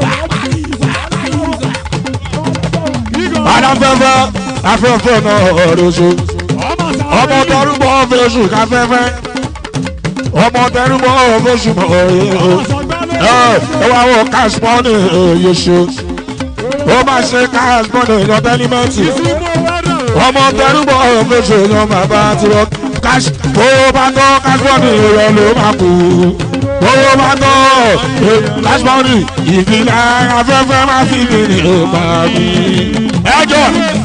Speaker 1: adáfẹ́fẹ́ afẹ́fẹ́ náà ọ̀rọ̀ so
Speaker 3: ọmọ
Speaker 1: ọmọ tẹrúbọ fẹsù káfẹ́fẹ́ ọmọ tẹrúbọ fẹsù mọ̀ ọ́ ẹ ẹ wá wọ kásímọ́nì yóò ṣe ó máa ṣe káàsì gbọ́dọ̀ ìyọ̀ tẹ́límẹ́ǹtì
Speaker 3: ìsúnmọ́ wẹ́rẹ̀ o.
Speaker 1: ọmọ tẹrúbọ̀ ọ̀fẹ́sọ̀ yan bàbá tirọ̀ káṣí owó bá tọ́ káṣípọ̀nì ìrọ̀ ló máa kú owó bá tọ́ káṣípọ̀nì ìfìlà afẹ́fẹ́ máa fi bìrì ó máa bí. ẹjọ́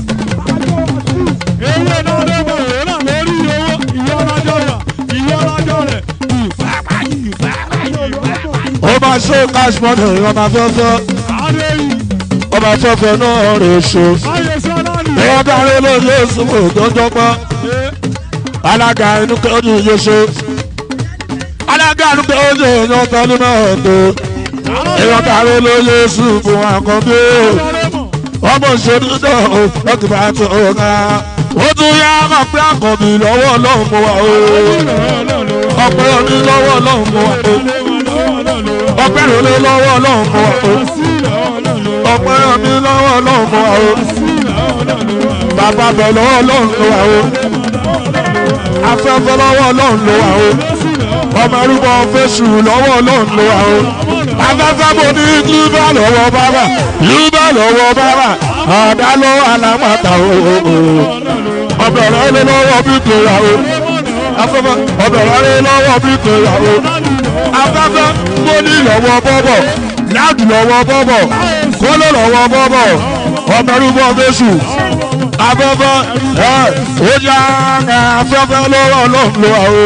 Speaker 3: ewé náà ló mọ̀ òun náà lórí owó ìwọ lájọ rẹ̀ ìwọ lájọ rẹ̀ ìfapá ìfapá ìfapá.
Speaker 1: ó máa ṣe káṣípọ̀nì ìrọ̀ máa fẹ́fẹ́
Speaker 3: adéyí
Speaker 1: ọba fẹ́fẹ́ náà rè ṣe.
Speaker 3: ayé sọ́nàlì.
Speaker 1: ìwọ́n dáre lóye ìsúnmọ̀ tó ń jọpọ̀ alága inú kẹ́ọ́dún yóò ṣe alága inú kẹ́ọ́dún èèyàn tọ́lú náà tó ìwọ́n dáre lóye ìsúnmọ̀ àkọ́bí ọmọ ìṣòro náà ó lọ́kì bá tó ọ̀gá ó tún yá máa pé àkọ́bí lọ́wọ́ ọlọ́run mọ́ wa o ọpẹ́ òní lọ́wọ́ ọlọ́run mọ́ wa o ọpẹ́ òní lọ́wọ́ ọlọ́run mọ́ wa o ọpẹ́ òní lọ́wọ́ ọlọ́run mọ́ wa o bàbá bẹ̀ lọ́wọ́ ọlọ́run ló wà o afẹ́fẹ́ lọ́wọ́ ọlọ́run ló wà o ọmọ ẹrúbọ fẹ́sù lọ́wọ́ ọlọ́run ló wà o afẹ́fẹ́ mo ní yúbà lọ́wọ́ bàbà yúbà lọ́wọ́ bàbà ọ̀dà lọ́wọ́ alámọ̀tà o ọbẹ̀ rẹ̀ lé lọ́wọ́ bí tòyà o afẹ́fẹ́ ọbẹ̀ rẹ̀ lé lọ́wọ́ bí tòyà o afẹ́fẹ́ mo ní lọ́wọ́ bọ́bọ̀ láàdù lọ́wọ́ bọ́bọ̀ kóló lọ́wọ́ bọ́bọ̀ ọmọ ẹrúbọ fẹ́sù afẹ́fẹ́ ẹ ó yá afẹ́fẹ́ lọ́wọ́ ọlọ́run ló wà o.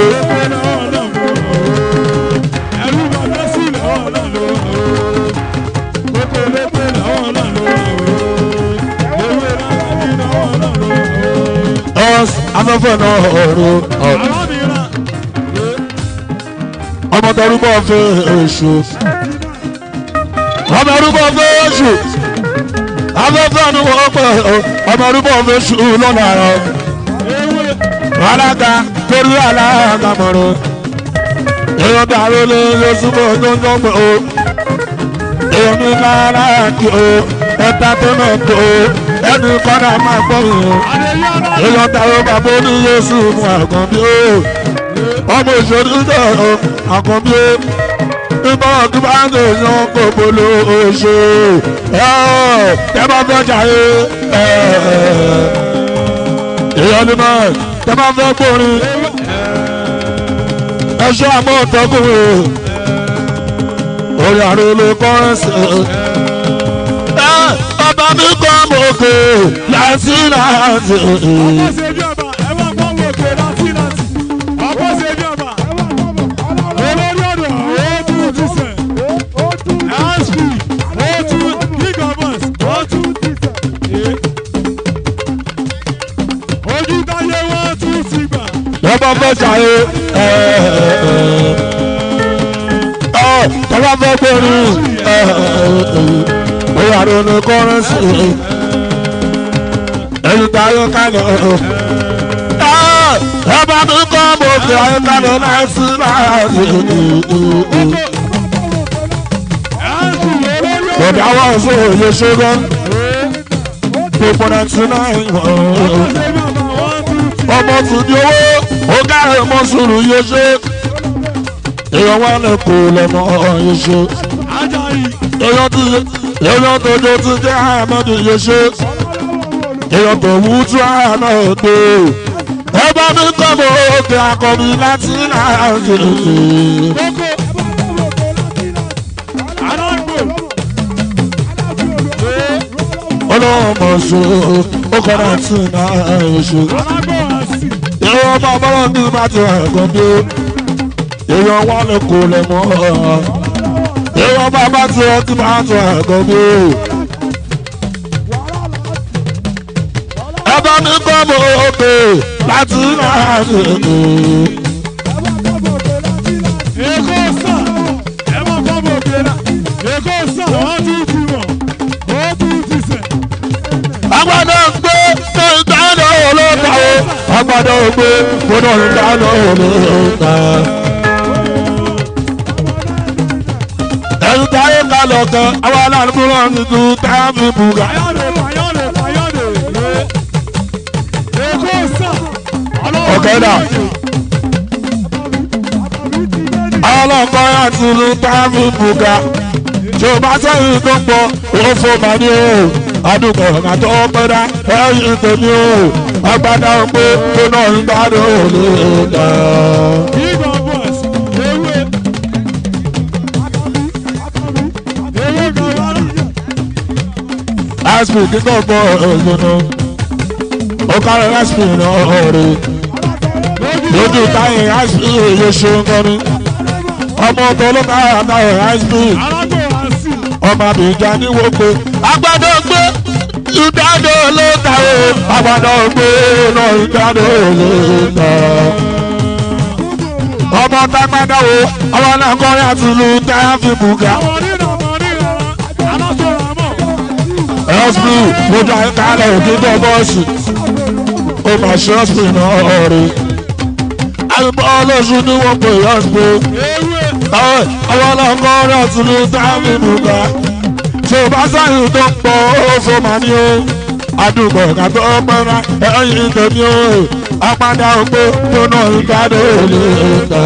Speaker 3: ẹrú bàbá sí lọ́wọ́ náà ló wà ó. kókó lépè lọ́wọ́ náà ló wà ó. ewé lágbàdì lọ́wọ́ náà ló wà ó.
Speaker 1: Us afẹ́fẹ́ náà ọ̀rọ̀
Speaker 3: arábìnrin
Speaker 1: ọmọ tẹrúbọ̀ fẹ́ èṣù ọmọ tẹrúbọ̀ fẹ́ èṣù afẹ́fẹ́ ni wọ́n pẹ̀ ọmọ tẹrúbọ̀ fẹ́ èṣù lọ́nà àrọ̀
Speaker 3: ewé
Speaker 1: alága torí alága mọ̀rọ̀ èèyàn dàrú lé lọ́sùnmọ̀ gbọ́ngàn pẹ̀ o èèyàn ní lára kí o ẹ̀ta tó náà tó ẹni kọ́nà máa gbọ́ yìí
Speaker 3: adéyé ọ̀nà
Speaker 1: èèyàn dàrú bàbá ní yéṣu mú àkànbí o ọmọ ìṣòro náà àkànbí o nígbà tó bá ń yan gbogbo ló ṣe tẹ bá fẹ́ jàre èèyàn ní náà tẹ bá fẹ́ gbórin ẹṣọ́ àmọ́ ọ̀tọ́kùnrin orí àrùn ló kọ́rẹ́sì ọba mi kọ́ mọ̀ òkè láti láti.
Speaker 3: ọkọ̀ ṣe bí ọba ẹ̀wọ̀n kan wò pé láti láti ọkọ̀ ṣe bí ọba olórí ọ̀dọ̀ òótú ti sẹ̀ asp òótú king of us òótú ti sẹ̀ ojú táyé wọ́n tún ti gbà
Speaker 1: lọ́bọ̀ fẹ́ jàre tọ́lá fẹ́ gbórin orí àrùn ló kọ́rẹ́sì ẹni tá a yọ kálẹ̀ ọba mi kọ́ mọ̀ òkè ayọ́kálẹ̀ láti láti.
Speaker 3: asp olórí ọ̀dọ̀
Speaker 1: Bọ̀dá wà sí òye ṣẹ́gun. Gbogbo náà ti náà ń wọ̀.
Speaker 3: ọkọ̀ ṣe bí ọba wọ́n tún ti
Speaker 1: Ọmọ tún di owó, ó káre mọ́ sùúrù yóò ṣe. Èèyàn wà ní kò lẹ́mọ̀ yóò ṣe.
Speaker 3: ajayi
Speaker 1: Èèyàn ti èèyàn tó jó ti jẹ́ àmọ́dù yóò ṣe. Èèyàn tó wú tú àná òde. Ẹ bá mi kọ́ mọ òkè akọni láti náà ṣe.
Speaker 3: kókó alágbò
Speaker 1: Ọlọ́mọ ṣe ó kọ́ náà tì náà ṣe.
Speaker 3: alágbò àsì
Speaker 1: ìwọ ọmọ ọmọ mi bá ti hàn ẹ̀gbọ́n bí èèyàn wà lè kó lè mọ́ ìwọ ọmọ bá ti hàn tí bá ti hàn ẹ̀gbọ́n bí. ẹbá mi kọ́ mọ òkè láti náà ṣe
Speaker 3: èkó sàn ẹ mọ̀ kọ́ bò kéra èkó sàn wọ́n tún ti mọ̀ ó tún ti sẹ̀.
Speaker 1: agbada gbé ní ìdáná olóòtú agbada gbé gbọdọ̀ ìdáná olóòtú. ẹ̀rù táyé kalọ̀ kan àwọn aláàbò náà ti tu táàbì bùgà.
Speaker 3: Ayọ̀dè Ayọ̀dè Ayọ̀dè èkó sàn
Speaker 1: Ọ̀kẹ́dà. ọlọ́kọ́ àti ìlú táàbì bùgà tí o bá sẹ́yìn tó pọ̀ ó fò mà ní o àdúgbò ọ̀gá tó pẹ́dá ẹ̀yìn tèmi o agbada pé tó náà ń gbádùn òní ìdá.
Speaker 3: Bíbọ̀ bọ̀s, ewé, ewé kan wá rà.
Speaker 1: aspi kíkọ́ gbọ́ ògbóná ó kárẹ̀ aspi náà rí lójú táyé aspi yóò ṣe ń kọ́ni ọmọ tó ló kára táyé aspi
Speaker 3: Alágbó wá sí.
Speaker 1: ọmọ àbíjà ní wọ́pẹ́ agbada gbé ìdádó ló ta o agbada gbé náà ìdádó ló ta ọmọ tágbádá wo ọmọ náà kọrin àti ìlú táyà fi bùgà.
Speaker 3: Àwọn onírà ọmọ onírà rà. Alágbó rà mọ̀.
Speaker 1: ẹ́sìpì mo dá kálẹ̀ òkúta bọ́ọ̀sì ó mà ṣe ẹ́sìpì náà rí. àlùbọ́ ọlọ́sùn ni wọ́n pè ẹ́sìpì.
Speaker 3: Ewé,
Speaker 1: ọwọ́ ọlọ́kọ́ rẹ̀ tún ní táàmì bùkà. tó bá sáyìn tó pọ̀ ó fò mà ní o. àdúgbò ọ̀gá tó pẹ́ra ẹ̀yìn tèmi o. apádà òpó tó náà ń kádé òlé ta.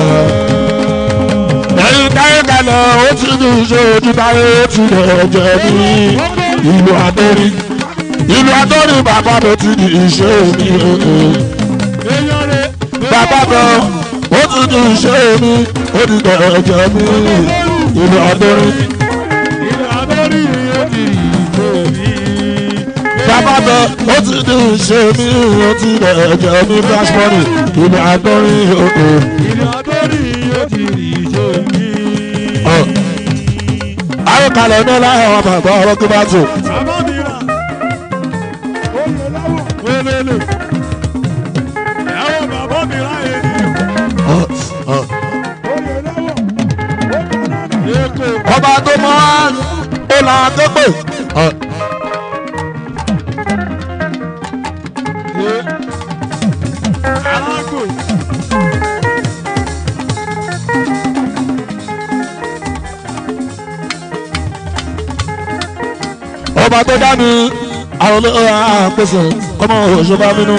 Speaker 1: ẹ̀yìn táyé kalẹ̀ ó ti ní iṣẹ́ ojú táyé ó ti rẹ̀ jẹ́ ní ìlú adórí ìlú adórí bàbá mi ti di iṣẹ́ mi
Speaker 3: èèyàn rẹ̀.
Speaker 1: bàbá mi ó ti di iṣẹ́ mi ó ti tẹ̀jẹ̀ mi ìlú adórí
Speaker 3: Ilé adórí yóò di ìbò mi.
Speaker 1: bàbá mi ó ti di iṣẹ́ mi ó ti tẹ̀jẹ̀ mi flash money ìlú adórí
Speaker 3: Ilé adórí yóò di ìbò mi.
Speaker 1: ayọ̀kalẹ̀ ní láyé àwọn bàbá ọ̀rọ̀ tó bá tó
Speaker 3: Bàbá mi rà. Wélélè. Ẹ̀wọ̀n bàbá mi rà ènìyàn. Èkó.
Speaker 1: ọba tó mọ́ ó là á tó pè.
Speaker 3: Alágbò.
Speaker 1: ọba tó dá mi àwọn olóyè àpèsè ọmọ òṣèlú bínú.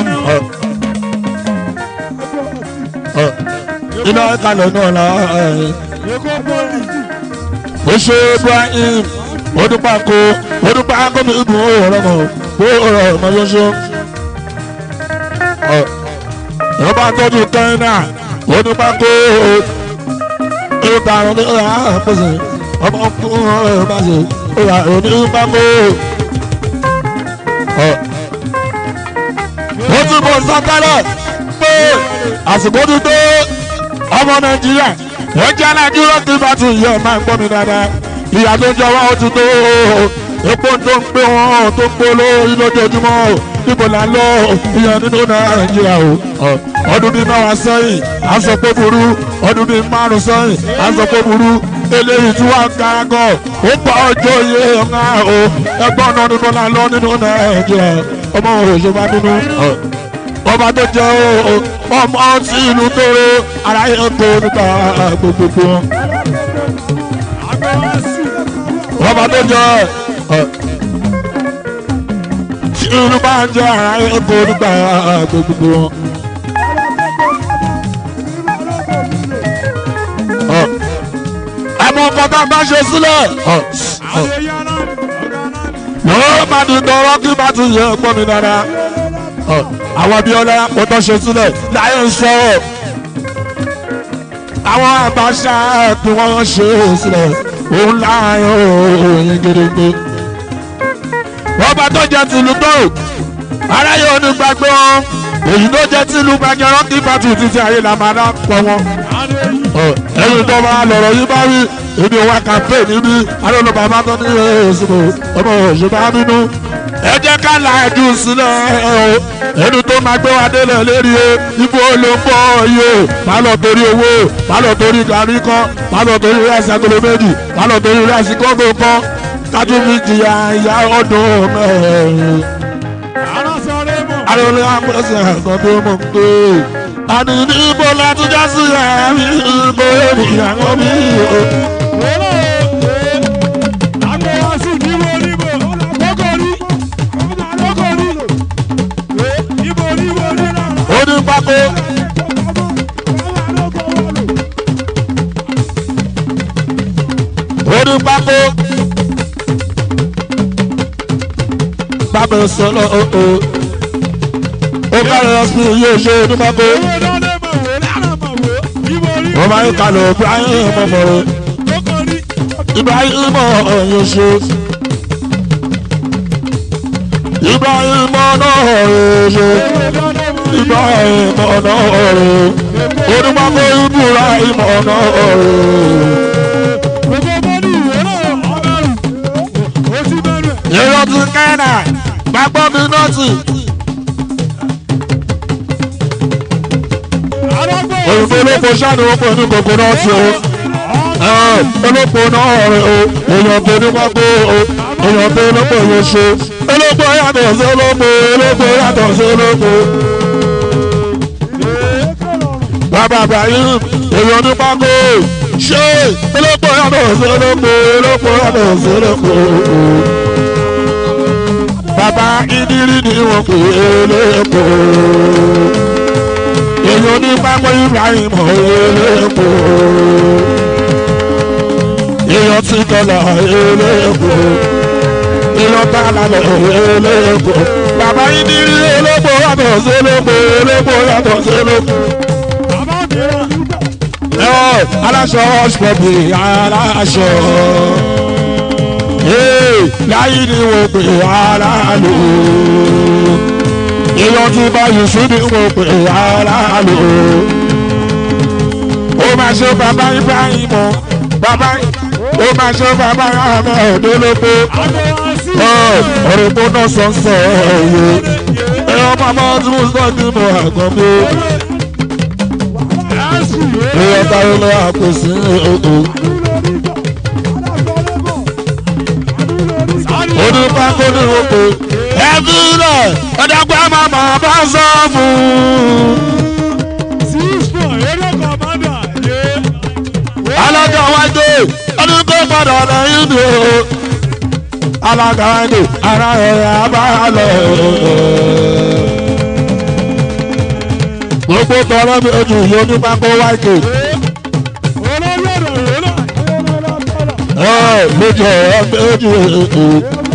Speaker 1: iná kalẹ̀ náà la
Speaker 3: Èkó pọ́lì.
Speaker 1: ó ṣe ibrahim odúpàkó odúpàkó mi ìbùn ó rọ mọ ó rọ ọmọ yọṣọ. ọba tọ́jú kẹ́hìnà odúpàkó ìgbà àwọn olóyè àpèsè ọmọ ọkùnrin ọ̀rọ̀ bá ṣe ó rà onípàkó. ó ti bọ̀ sọ́kẹ́lẹ̀ pé àsìkò ti tó ọmọ nàìjíríà ẹ jẹ́ nàìjíríà kí bá ti yẹ máa ń gbọ́ mi dáadáa ìyá tó jẹ wá ó ti tó epo tó ń gbé wọn tó ń gbóló lójoojúmọ́ níbo là ń lọ ìyẹn nínú nàìjíríà o ọdún bíi mẹ́wàá sẹ́yìn à ń sọ pé burú ọdún bíi márùn sẹ́yìn à ń sọ pé burú eléyìí tí wọ́n ń ga gan ó pa ọjọ́ iye ọ̀gá o ẹgbọ́n náà níbo là ń lọ nínú nàìjíríà ọmọ òṣèlú nínú ọba tó jẹ o ọmọ tí ìlú tóró aráyé kó nípa gbogbogbò
Speaker 3: Àgbẹ̀ wá sí.
Speaker 1: ọba tó jẹ tí ìlú bá ń jẹ aráyé kó nípa gbogbogbò àmọ́ ọkọ̀ tá a bá ṣe sílẹ̀
Speaker 3: Àwọn yàrá ọ̀gá náà.
Speaker 1: yóò má di tọrọ kí bá ti yẹ gbọ́ mi dáadáa àwọn abiola kò tó ṣe sílẹ̀ láyé ń sọ̀rọ̀ àwọn àbáṣà tí wọ́n ṣe sílẹ̀ òun láàyè òyìn gidigbe wọ́n bá tó jẹ́ tìlú tó aráyé onígbàgbé wọn èyí tó jẹ́ tìlú gbàgẹ́rọ́ kí bá tù títí ayé la máa dá pọ̀ wọn ẹ̀yin tó bá lọ̀rọ̀ yìí bá wí ebi wa campaign níbí alóòlù bàbá tó ní èsìkò ọmọ òṣèlú nínú ẹ jẹ́ ká là ẹ̀jú sílẹ̀ o ẹni tó máa gbé wa délẹ̀ lérí o ibo ló ń bọ̀ yìí o má lọ torí owó má lọ torí gàrí kan má lọ torí rẹ́sì agolo méjì má lọ torí rẹ́sì kókó kan kájú fi jìyà ìyá ọdún mẹ́rin
Speaker 3: Àrà sọ̀rọ̀ mọ̀.
Speaker 1: alóòlù àpẹẹsẹ̀ ẹ̀kan tó mọ̀ pé àní ní ibo láti já sí ẹ̀rí ibo ènìyàn mi o.
Speaker 3: Wọ́lọ́ ee. Àgbẹ̀ wá sí níbo níbo. Kókó rí. Kókó rí. Ee, Níbo níbo ní náà.
Speaker 1: ó ní pákó ó ní pákó lábẹ́ sọ́lọ́ o. ó kárí ọsùn yóò ṣe onímọ̀kó.
Speaker 3: owó dọ́lé mọ̀ wò lára mọ̀ wò ìwọ rí
Speaker 1: wọ́n máa ń kalọ̀ ibrahim mọ̀mọ́rọ́.
Speaker 3: kókó rí
Speaker 1: ibrahim ọ̀yọ́ ṣe. ibrahim náà ọ̀rẹ́ ṣe.
Speaker 3: owó dọ́lé mọ̀
Speaker 1: ibrahim ọ̀nà ọ̀rẹ́. onímọ̀kó ibrahim ọ̀nà ọ̀rẹ́.
Speaker 3: gbogbo bọ́ọ̀lù ìwé náà ọ̀bẹ̀rù ó ti bẹ̀rẹ̀
Speaker 1: èrò ti kẹ́nà gbàgbọ́ mi nọ́ọ̀tì.
Speaker 3: arágbó
Speaker 1: òyìnbó olóko ṣáàdì wọn pẹ̀lú kòkó nọ́ọ̀tì o. Ẹ̀, olóko náà rẹ̀ o èèyàn tó ní pákó o èèyàn tó olóko yóò ṣe. olóko yàtọ̀ sí olóko olóko yàtọ̀ sí olóko. bàbá ibrahim èèyàn ní pákó ṣé olóko yàtọ̀ sí olóko olóko yàtọ̀ sí olóko. bàbá ìdírí ni wọn pè é lóko. èèyàn ní pákó ibrahim olóko. èèyàn ti kọlà olóko. èèyàn bá lálẹ́ olóko. bàbá ìdírí olóko yàtọ̀ sí olóko olóko yàtọ̀ sí olóko
Speaker 3: bàbá mìíràn
Speaker 1: ẹ aláṣọ ọ̀ṣpọ̀bì aláṣọ. Ee, láyé ni wọ́n pè aláàlú. Èèyàn ti bá Yusuf ni wọ́n pè aláàlú. Ó máa ṣe bàbá Ibrahim o, bàbá ó máa ṣe bàbá Ahmed Olóko.
Speaker 3: àgbo àṣì
Speaker 1: Ọ̀rọ̀ ìgbóná sọ̀nsọ̀ ẹ̀yẹ. Ẹ̀yọ́ màmá tí mo sọ ní mo àgbọ̀n mi.
Speaker 3: àṣì
Speaker 1: Èèyàn táwọn lọ àpèsè ọ̀ọ́. onípákó ní oko ẹbí rẹ ọdọgba màmá bá sọ fún
Speaker 3: sísọ eré kọmọdà yé
Speaker 1: alága wájú ọdún tó padà lẹ́yìn ni o alága wájú ara ẹ̀ abálọ. gbogbo tọrọ mi ojú yìí onípákó wájú
Speaker 3: olórí ọ̀dọ̀ yé náà
Speaker 1: ẹ lójú ẹ ojú ẹ.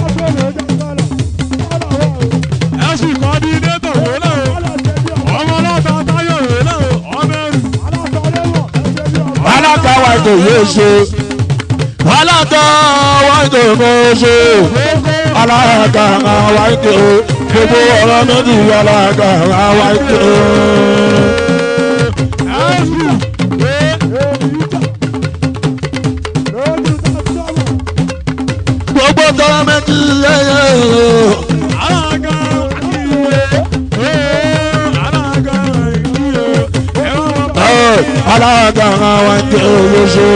Speaker 3: ẹ̀sìn kọ́dínétọ̀ yé náà ọmọ ọlọ́ta táyọ̀ yé náà ọmọẹrù
Speaker 1: alága wájú yóò ṣe alága wájú yóò ṣe. alága àwa ike o gbogbo ọ̀rọ̀ méjì alága àwa ike o.
Speaker 3: ẹ̀sìn
Speaker 1: gbogbo ọ̀rọ̀ méjì yẹyẹ o.
Speaker 3: alága ìwé alága ìwé ẹ̀rọ wọn bá
Speaker 1: Ẹ, alága àwa ike o ló ṣe.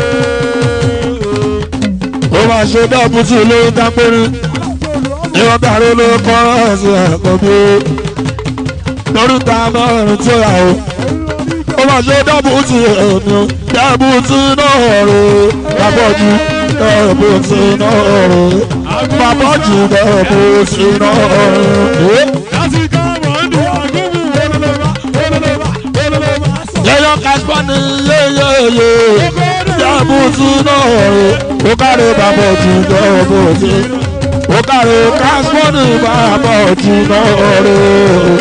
Speaker 1: ó máa ṣe dọ́bùtì lóyún dápẹ́rẹ́ ìwọ́n tààrí ló kọ́ ẹ̀sìn ẹ̀kọ́ bí o. lórí ta mẹ́rin tó yà o. ó máa ṣe dọ́bùtì ẹ̀mí o. dọ́bùtì náà rẹ̀ lábọ́jú dọ́bùtì náà rẹ̀. Babọ́jì dọ́bùtì náà rẹ̀.
Speaker 3: láti ká wọ́n ní àgùnbù olólùbá olólùbá olólùbá
Speaker 1: yẹ́yọ́ kásípọ́nì yéyéyé dọ́bùtì náà rẹ̀. ó kárí babọ́jì dọ́bùtì. ó kárí kásípọ́nì babọ́jì náà rẹ̀.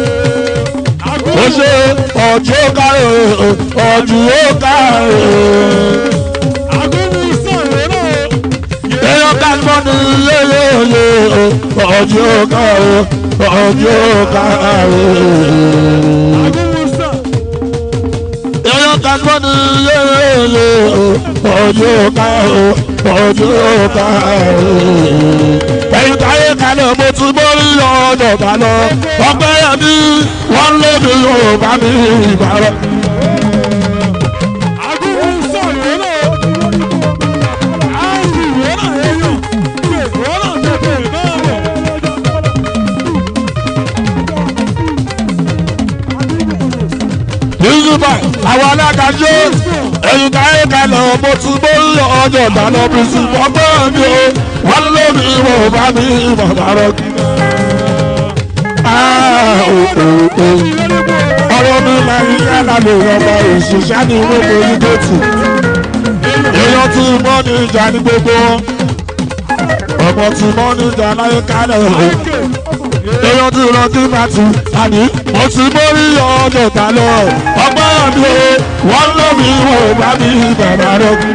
Speaker 1: ó ṣe ọjọ́ kárí ọjọ́ kárí.
Speaker 3: àgùnbù sọ̀rọ̀ náà
Speaker 1: èèyàn kásípọ̀ ní yéyéyé ọjọ́ káre ọjọ́ káre.
Speaker 3: àgùnbù sọ̀
Speaker 1: èèyàn kásípọ̀ ní yéyéyé ọjọ́ káre ọjọ́ káre. ẹ̀yin táyé kalẹ̀ mo ti borí ọjọ́ ká lọ ọgbẹ́ yẹn bí wọ́n lé mi yóò bá mi ìbára.
Speaker 3: àgùnbù sọ̀rọ̀ náà àìsí ìwé náà èèyàn pé wọ́n náà tètè náà rẹ̀
Speaker 1: yíyíba àwọn alágàjọ ẹ̀yin káyé kalẹ̀ mo ti borí ọjọ́ ká lọ bí sí ọgbẹ́ mi o wọ́n lé mi ìwọ̀n bá mi ìbára. Ah, oh, oh, oh ọ̀rọ̀ mi máa ń yára lè rọ̀bà òṣìṣẹ́ ní gbogbo onídòtì èèyàn tí mọ́ ní ìjà ní gbogbo wọn ọmọ tí mọ́ níjà láyé kálẹ̀ o èèyàn tí lọ sí màtí àní mo ti mórí ọjọ́ ta lọ ọgbọ́n mi o wọ́n lọ́ mi wò bá mi bàbá rẹ̀ kú.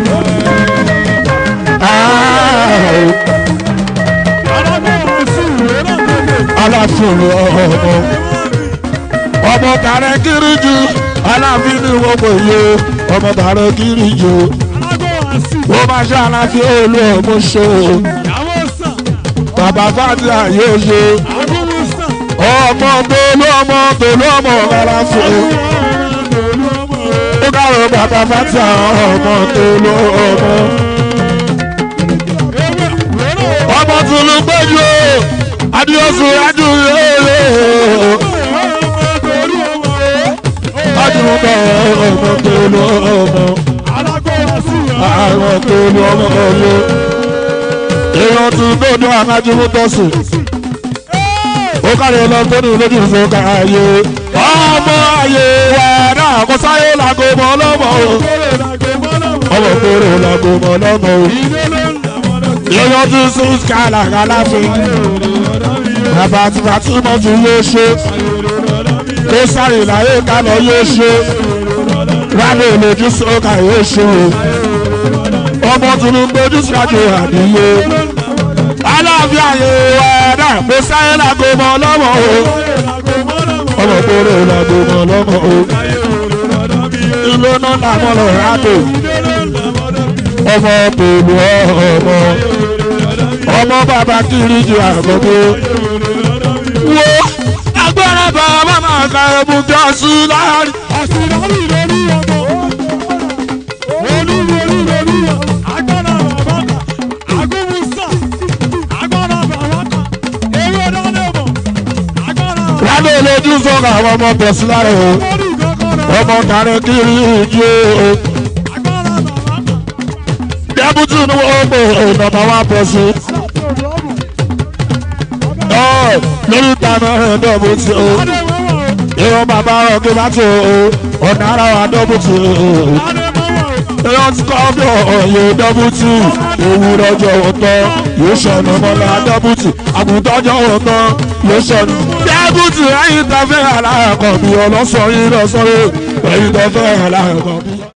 Speaker 1: aláfin ọmọ ọmọ tààrẹ kiri ju aláfin ní gbogbo iye ọmọ tààrẹ kiri ju ó máa ṣe aláfin olú ọmọ ṣe bàbá fàdíà yóò ṣe ọmọ tolú ọmọ tolú ọmọ aláfin ó kàrò bàbá fàdíà ọmọ tolú ọmọ ọmọ tolú péjú adiosu adu yóò adúgbò ọmọ tolú ọmọ àwọn tolú ọmọ ọyọ èèyàn tún gbọdọ amájúmú tọsùn ó kárí lọ tó ní lójú ìfowópamọ́ ayé ọmọ ayé wa náà kó sáyé làgò mọ́ lọ́mọ o ọmọ kóró làgò mọ́ lọ́mọ o èèyàn tún sún skala kàláfin bàbá tí bàtí mọ́ tún yóò ṣe kó sáré láyé kálọ̀ yóò ṣe rálẹ̀ lójú sọ́kà yóò ṣe o ọmọ tún gbójú síwájú àdìyẹ aláàfin àyè wa náà kó sáyé làgò mọ́ lọ́mọ o ọmọ kóró làgò mọ́ lọ́mọ o ìlú náà làmọ́ lọ rádò ọmọ pẹ̀lú ọmọ ọmọ bàbá kiri ju àgbọ̀gbọ̀ wo agbára bàbá máa ka ẹ̀bùn bí ọ̀sùn láàrin. lábẹ́ olójú sọ̀rọ̀ àwọn ọmọ bẹ̀sí lára o ọmọ kàrẹ́ kiri ju o dẹ́bùtù ni wọ́n pè nọ́mbà wá bẹ̀sí. lórí ìtànà ẹ̀ dọ́bùtù o ìwọ̀n bàbá ọ̀gẹ́ bá tó o ọ̀nà ara wa dọ́bùtù o èèyàn ti kọ́ bí ọ̀yẹ́ dọ́bùtù òwúrọ̀ ọjọ́ ọ̀tọ̀ yóò ṣọ̀nà mọ́lá dọ́bùtù àgùntọ́jọ́ ọ̀tọ̀ yóò ṣọ̀nà. dẹ́bùtù ẹ̀yin tó fẹ́ aláàkọ̀ bí ọlọ́sọ̀ yín lọ sọ́rọ̀ ẹ̀yin tó fẹ́ aláàkọ̀ bí.